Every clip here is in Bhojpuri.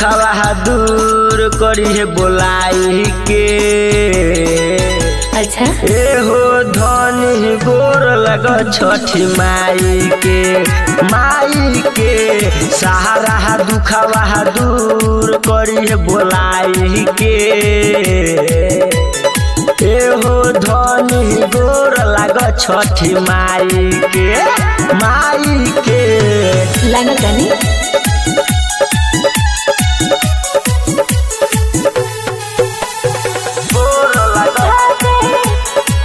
दुखवा दूर करी है बोलाई के अच्छा एहो धनी गोर लग छठी माई के माई के सहारा दुखवा दूर करी है बोलाई के एहो धनी गोर लग छठी माई के माई के लागत तानी गोर लग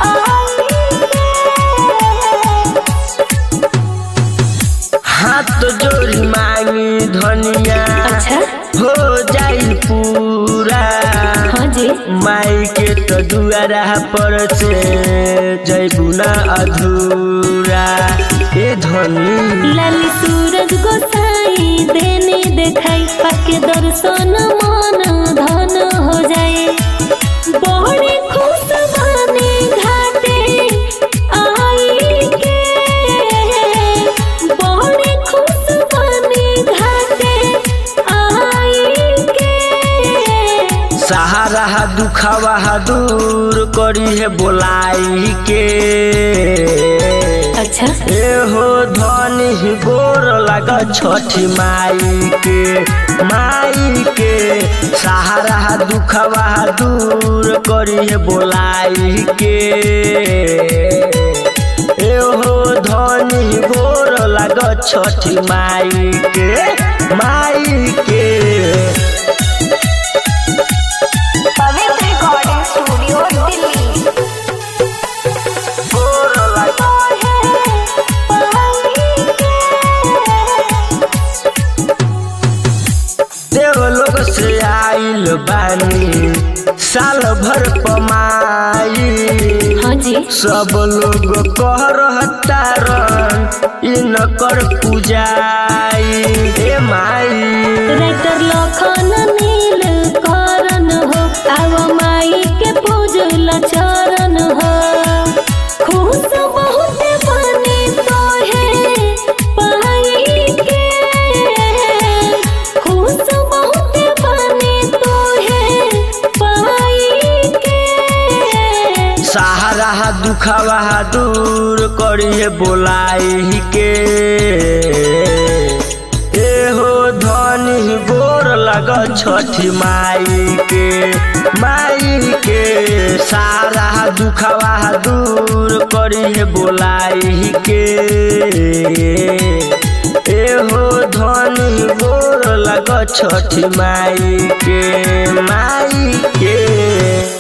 हाथ जोड़ी मांगी धनिया अच्छा हो जाई पूरा हाँ जी माई के तो दुआरा पर से जैबू ना अधूरा ए धनी लाली सूरज गोसाई देने देखाई पाके दर्शन मन धन हो जाए बड़े खुश बने घाटे आई के बड़े खुश बने घाटे आई के सहारा दुखवा दूर करी है बोलाई के अच्छा एहो धनी गोर लग छठी माई के माई के सहारा दुखवा दूर करी है बोलाई के एहो धनी गोर लग छठी माई के माई के पवित्र रिकॉर्डिंग स्टूडियो दिल्ली गोर लग देवलोक से आइल बानी साल भर पमाई हाँ जी सब लोग कह रहतारन इन कर पूजाई ए माई राइटर लखन नील करन हो आव माई के पूजल चरण हो खुश बहुत बने तो है पाई के खुश बहुत बने तो है पाई के सहारा दुखवा दूर करिए बोलाई के एहो धनी गोर लग छठी माई के माई के सारा दुखवा दूर करिए बोलाई के एहो धनी गोर लग छठी माई के माई के